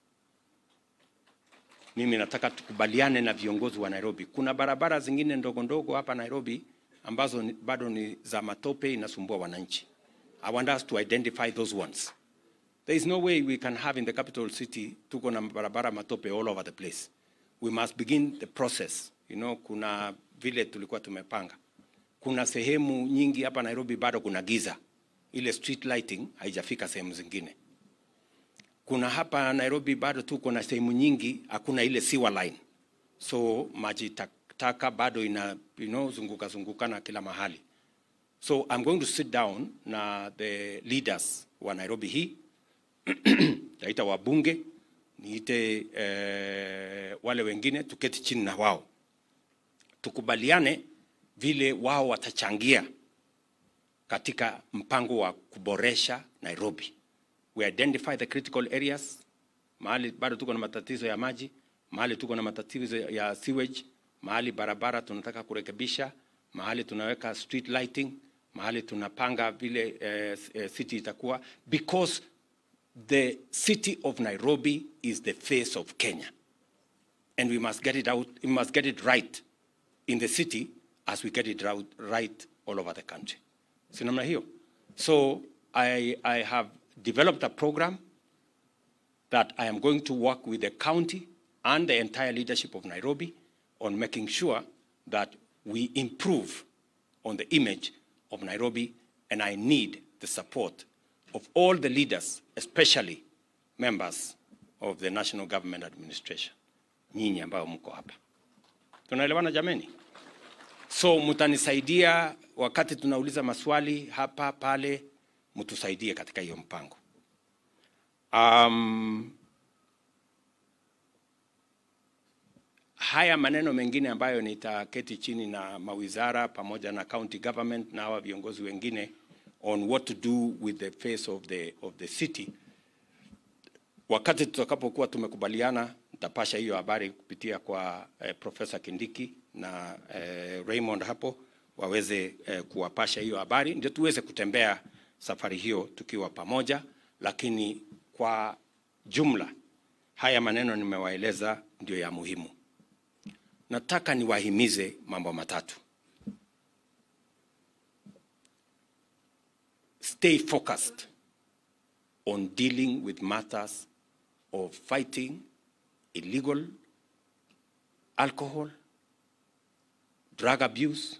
Mimi nataka tukubaliane na viongozi wa Nairobi. Kuna barabara zingine ndogo ndogo hapa Nairobi ambazo ni, bado ni za matope, inasumbua wananchi. I want us to identify those ones. There is no way we can have in the capital city tuko na barabara matope all over the place. We must begin the process. You know, kuna vile tulikuwa tumepanga. Kuna sehemu nyingi hapa Nairobi bado kuna giza. Ile street lighting haijafika sehemu zingine. Kuna hapa Nairobi bado tuko na sehemu nyingi hakuna ile sewer line. So maji tak- taka bado ina you know, zunguka zungukana kila mahali. So I'm going to sit down na the leaders wa Nairobi hii taita wabunge niite eh, wale wengine tuketi chini na wao tukubaliane vile wao watachangia katika mpango wa kuboresha Nairobi. We identify the critical areas, mahali bado tuko na matatizo ya maji, mahali tuko na matatizo ya sewage, mahali barabara tunataka kurekebisha, mahali tunaweka street lighting, mahali tunapanga vile eh, eh, city itakuwa because the city of Nairobi is the face of Kenya. And we must get it out, we must get it right in the city as we get it right, right all over the country. Si namna hiyo? So I, I have developed a program that I am going to work with the county and the entire leadership of Nairobi on making sure that we improve on the image of Nairobi, and I need the support of all the leaders, especially members of the National Government Administration, nyinyi ambao mko hapa. Tunaelewana jameni? So mtanisaidia wakati tunauliza maswali hapa pale, mtusaidie katika hiyo mpango. Um, haya maneno mengine ambayo nitaketi chini na mawizara pamoja na county government na hawa viongozi wengine on what to do with the face of the, of the city. Wakati tutakapokuwa tumekubaliana, nitapasha hiyo habari kupitia kwa eh, Profesa Kindiki na eh, Raymond hapo waweze eh, kuwapasha hiyo habari, ndio tuweze kutembea safari hiyo tukiwa pamoja, lakini kwa jumla haya maneno nimewaeleza ndio ya muhimu. Nataka niwahimize mambo matatu. Stay focused on dealing with matters of fighting illegal alcohol, drug abuse,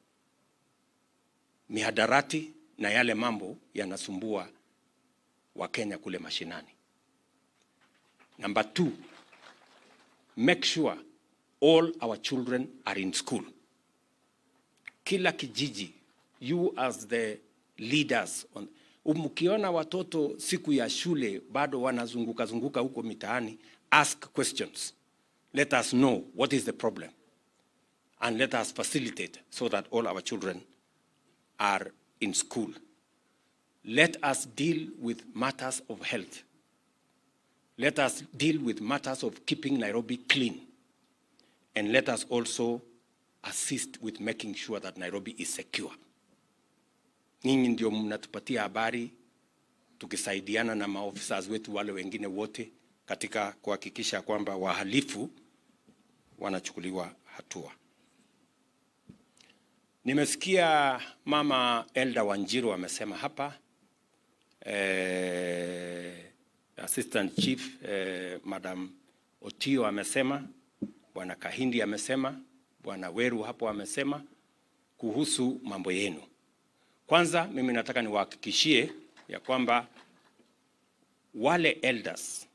mihadarati na yale mambo yanasumbua Wakenya kule mashinani. Number two, make sure all our children are in school. Kila kijiji, you as the leaders on, mkiona watoto siku ya shule bado wanazunguka zunguka huko mitaani, ask questions. Let us know what is the problem and let us facilitate so that all our children are in school. Let us deal with matters of health. Let us deal with matters of keeping Nairobi clean. And let us also assist with making sure that Nairobi is secure. Nyinyi ndio mnatupatia habari tukisaidiana na maofisa wetu wale wengine wote katika kuhakikisha kwamba wahalifu wanachukuliwa hatua. Nimesikia mama Elda Wanjiru amesema hapa eh, Assistant Chief eh, Madam Otio amesema, Bwana Kahindi amesema, Bwana Weru hapo amesema kuhusu mambo yenu. Kwanza mimi nataka niwahakikishie ya kwamba wale elders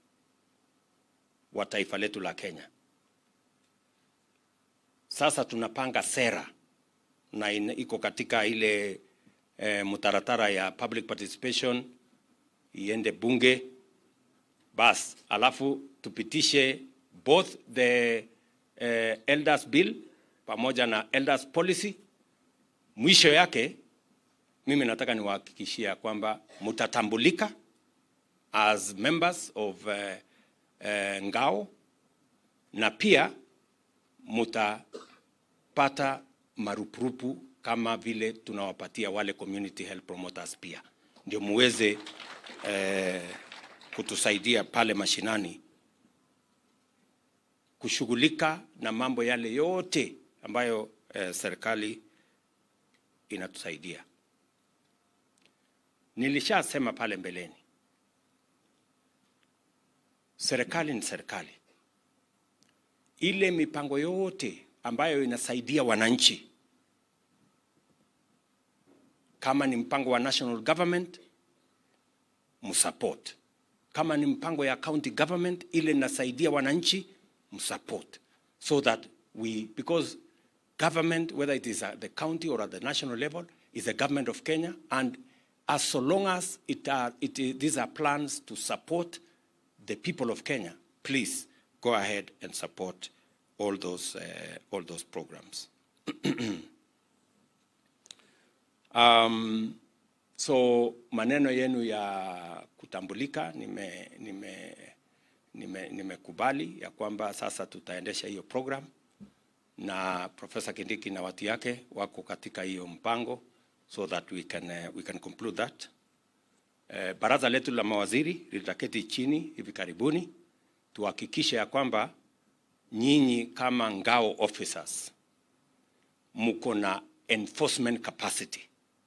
wa taifa letu la Kenya sasa tunapanga sera na ina- iko katika ile eh, mtaratara ya public participation iende bunge bas, alafu tupitishe both the eh, elders bill pamoja na elders policy. Mwisho yake mimi nataka niwahakikishia kwamba mtatambulika as members of eh, eh, ngao na pia mutapata marupurupu kama vile tunawapatia wale community health promoters pia, ndio muweze eh, kutusaidia pale mashinani kushughulika na mambo yale yote ambayo eh, serikali inatusaidia. Nilishasema pale mbeleni, serikali ni serikali ile mipango yote ambayo inasaidia wananchi, kama ni mpango wa national government msupport, kama ni mpango ya county government ile inasaidia wananchi msupport, so that we because government whether it is at the county or at the national level is the government of Kenya and as so long as it are, it is, these are plans to support the people of Kenya, please go ahead and support all those, uh, all those programs. um, so maneno yenu ya kutambulika nime, nime, nime, nimekubali ya kwamba sasa tutaendesha hiyo program na Profesa Kindiki na watu yake wako katika hiyo mpango so that we can, uh, we can conclude that. Eh, baraza letu la mawaziri litaketi chini hivi karibuni tuhakikishe ya kwamba nyinyi kama ngao officers mko na enforcement capacity.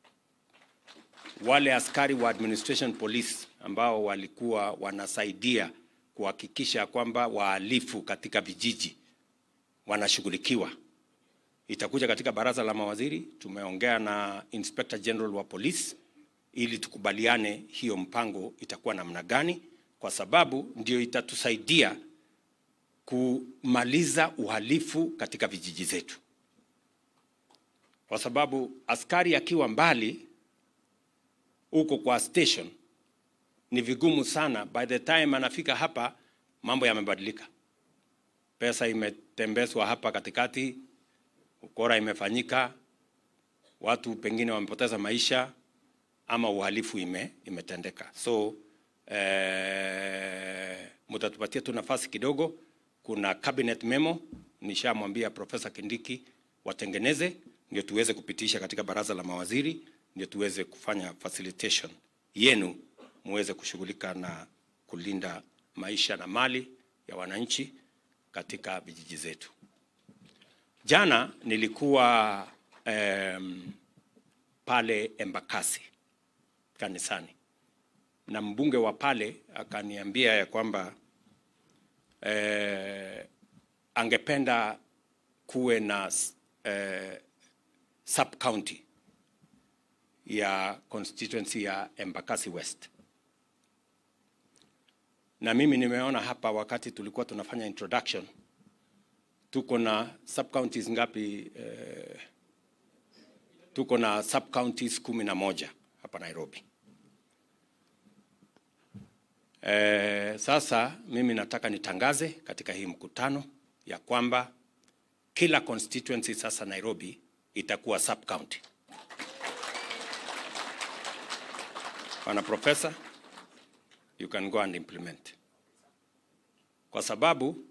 Wale askari wa administration police ambao walikuwa wanasaidia kuhakikisha kwamba wahalifu katika vijiji wanashughulikiwa, itakuja katika baraza la mawaziri. Tumeongea na Inspector General wa police ili tukubaliane hiyo mpango itakuwa namna gani, kwa sababu ndio itatusaidia kumaliza uhalifu katika vijiji zetu, kwa sababu askari akiwa mbali huko kwa station ni vigumu sana. By the time anafika hapa, mambo yamebadilika, pesa imetembezwa hapa katikati, ukora imefanyika, watu pengine wamepoteza maisha ama uhalifu ime, imetendeka. So eh, mtatupatia tu nafasi kidogo. Kuna cabinet memo nishamwambia Profesa Kindiki watengeneze, ndio tuweze kupitisha katika baraza la mawaziri, ndio tuweze kufanya facilitation yenu muweze kushughulika na kulinda maisha na mali ya wananchi katika vijiji zetu. Jana nilikuwa um, pale Embakasi kanisani na mbunge wa pale akaniambia ya kwamba eh, angependa kuwe na eh, sub county ya constituency ya Embakasi West na mimi nimeona hapa wakati tulikuwa tunafanya introduction, tuko na sub counties ngapi? Eh, tuko na sub counties kumi na moja hapa Nairobi. Eh, sasa mimi nataka nitangaze katika hii mkutano ya kwamba kila constituency sasa Nairobi itakuwa sub county. Bwana Profesa, you can go and implement, kwa sababu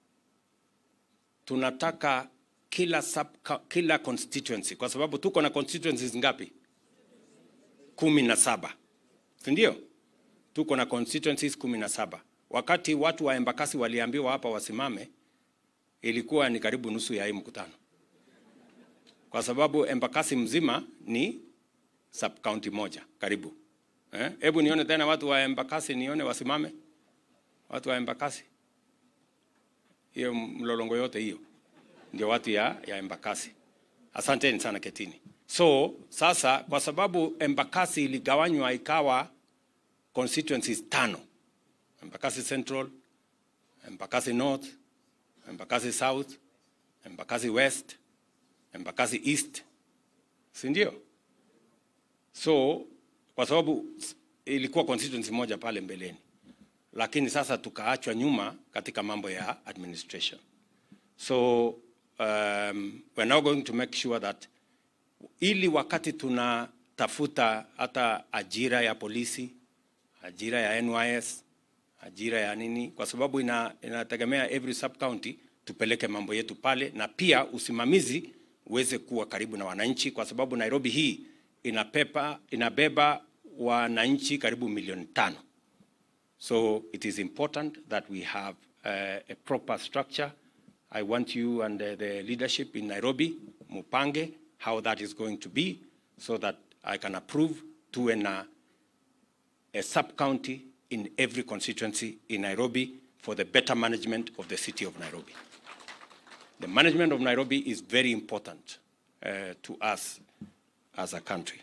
tunataka kila sub, kila constituency, kwa sababu tuko na constituencies ngapi? kumi na saba, si ndio? Tuko na constituencies kumi na saba. Wakati watu wa Embakasi waliambiwa hapa wasimame, ilikuwa ni karibu nusu ya hii mkutano, kwa sababu Embakasi mzima ni sub county moja karibu Hebu eh, nione tena watu wa Embakasi, nione wasimame watu wa Embakasi. Hiyo mlolongo yote hiyo ndio watu ya, ya Embakasi. Asanteni sana, ketini. So sasa kwa sababu Embakasi iligawanywa ikawa constituencies tano, Embakasi Central, Embakasi North, Embakasi South, Embakasi West, Embakasi East, si ndio? So kwa sababu ilikuwa constituency moja pale mbeleni, lakini sasa tukaachwa nyuma katika mambo ya administration. So um, we're now going to make sure that ili wakati tunatafuta hata ajira ya polisi, ajira ya NYS, ajira ya nini, kwa sababu ina, inategemea every sub county tupeleke mambo yetu pale, na pia usimamizi uweze kuwa karibu na wananchi, kwa sababu Nairobi hii inapepa, inabeba wananchi karibu milioni tano. So it is important that we have uh, a proper structure. I want you and uh, the leadership in Nairobi, mupange how that is going to be so that I can approve to an, uh, a sub-county in every constituency in Nairobi for the better management of the city of Nairobi. The management of Nairobi is very important uh, to us as a country.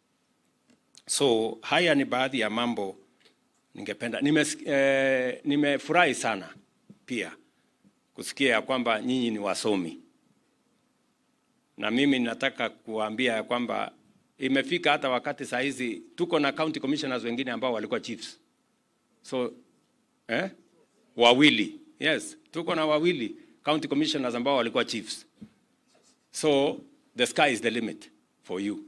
So haya ni baadhi ya mambo ningependa. Nimefurahi eh, nimefurahi sana pia kusikia ya kwamba nyinyi ni wasomi, na mimi nataka kuambia ya kwamba imefika hata wakati saa hizi tuko na county commissioners wengine ambao walikuwa chiefs. So eh, wawili yes, tuko na wawili county commissioners ambao walikuwa chiefs. So the sky is the limit for you.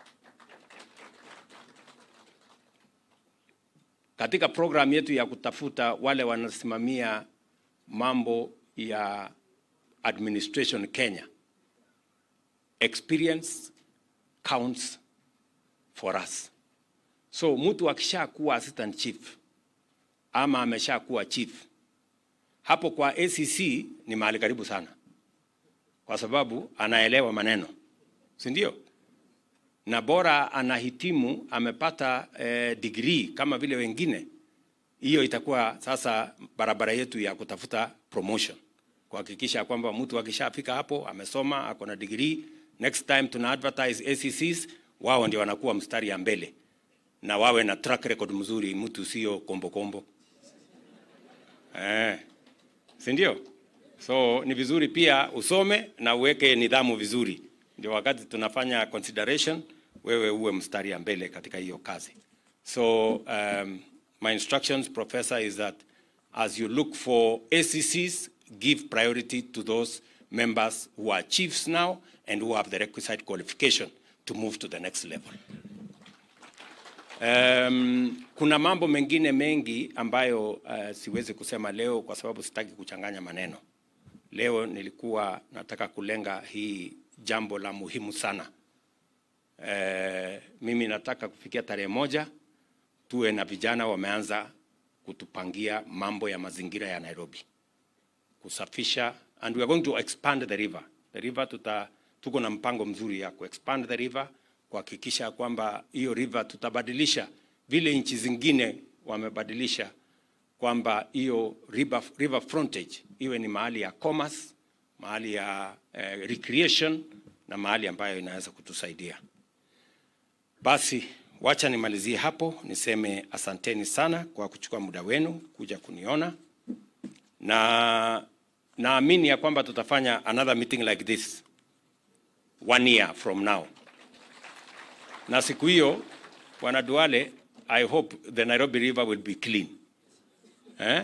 Katika program yetu ya kutafuta wale wanasimamia mambo ya administration Kenya, experience counts for us. So mtu akishakuwa assistant chief ama ameshakuwa chief, hapo kwa ACC ni mahali karibu sana, kwa sababu anaelewa maneno, si ndio? na bora anahitimu amepata eh, degree kama vile wengine, hiyo itakuwa sasa barabara yetu ya kutafuta promotion, kuhakikisha kwamba mtu akishafika hapo amesoma ako na degree, next time tuna advertise ACCs, wao ndio wanakuwa mstari ya mbele na wawe na track record mzuri, mtu sio kombo kombo eh, si ndio? So ni vizuri pia usome na uweke nidhamu vizuri, ndio wakati tunafanya consideration, wewe uwe mstari ya mbele katika hiyo kazi. So um, my instructions, Professor, is that as you look for ACCs, give priority to those members who are chiefs now and who have the requisite qualification to move to the next level. Um, kuna mambo mengine mengi ambayo uh, siwezi kusema leo kwa sababu sitaki kuchanganya maneno. Leo nilikuwa nataka kulenga hii jambo la muhimu sana. Uh, mimi nataka kufikia tarehe moja tuwe na vijana wameanza kutupangia mambo ya mazingira ya Nairobi, kusafisha and we are going to expand the river. The river tuta, tuko na mpango mzuri ya kuexpand the river, kuhakikisha kwamba hiyo river tutabadilisha vile nchi zingine wamebadilisha, kwamba hiyo river, river frontage iwe ni mahali ya commerce, mahali ya eh, recreation na mahali ambayo inaweza kutusaidia. Basi wacha nimalizie hapo, niseme asanteni sana kwa kuchukua muda wenu kuja kuniona, na naamini ya kwamba tutafanya another meeting like this one year from now, na siku hiyo Bwana Duale, I hope the Nairobi River will be clean eh?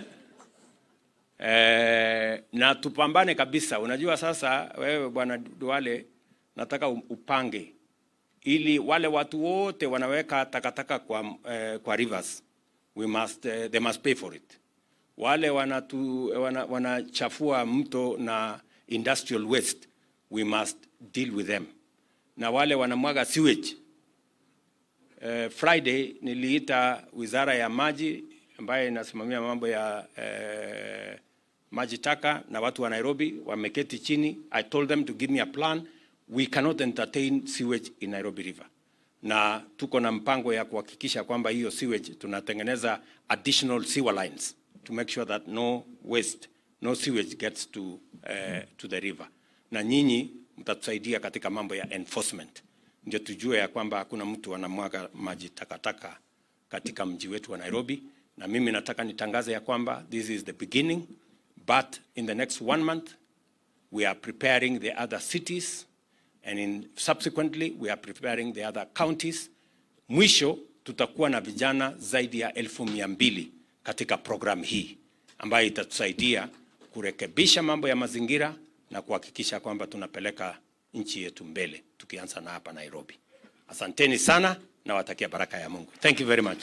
Eh, na tupambane kabisa. Unajua sasa, wewe Bwana Duale, nataka upange ili wale watu wote wanaweka takataka kwa, eh, kwa rivers we must, eh, they must pay for it. Wale wanatu, wana, wanachafua mto na industrial waste we must deal with them, na wale wanamwaga sewage eh, Friday niliita wizara ya maji ambayo inasimamia mambo ya eh, maji taka na watu wa Nairobi wameketi chini. I told them to give me a plan we cannot entertain sewage in Nairobi River, na tuko na mpango ya kuhakikisha kwamba hiyo sewage tunatengeneza additional sewer lines to make sure that no waste, no sewage gets to, uh, to the river. Na nyinyi mtatusaidia katika mambo ya enforcement, ndio tujue ya kwamba hakuna mtu anamwaga maji takataka katika mji wetu wa Nairobi. Na mimi nataka nitangaze ya kwamba this is the beginning, but in the next one month we are preparing the other cities and in subsequently we are preparing the other counties. Mwisho tutakuwa na vijana zaidi ya elfu mia mbili katika program hii ambayo itatusaidia kurekebisha mambo ya mazingira na kuhakikisha kwamba tunapeleka nchi yetu mbele tukianza na hapa Nairobi. Asanteni sana na watakia baraka ya Mungu. Thank you very much.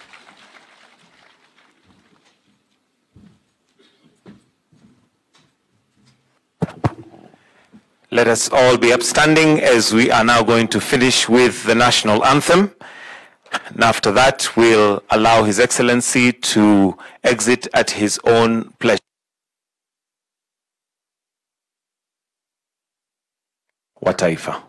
Let us all be upstanding as we are now going to finish with the national anthem. And after that, we'll allow His Excellency to exit at his own pleasure. Wa taifa.